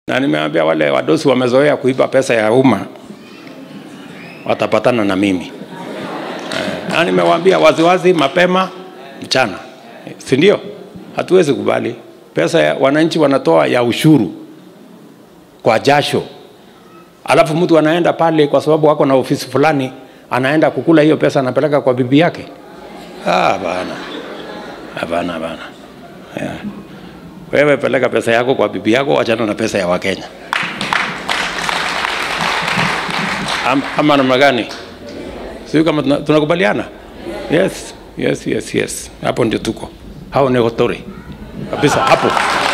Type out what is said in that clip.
na nimeambia wale wadosi wamezoea kuiba pesa ya umma watapatana na mimi Eh, na nimewaambia waziwazi mapema mchana, si ndio? Hatuwezi kubali pesa ya wananchi wanatoa ya ushuru kwa jasho, alafu mtu anaenda pale kwa sababu wako na ofisi fulani, anaenda kukula hiyo pesa, anapeleka kwa bibi yake. Ah, bana, hapana, hapana. Yeah. Wewe peleka pesa yako kwa bibi yako, wachana na pesa ya Wakenya. Am, ama namna gani? Sio kama tuna- tunakubaliana? Yes, yes, yes, yes. Hapo ndio tuko. Hao ni hotori kabisa hapo.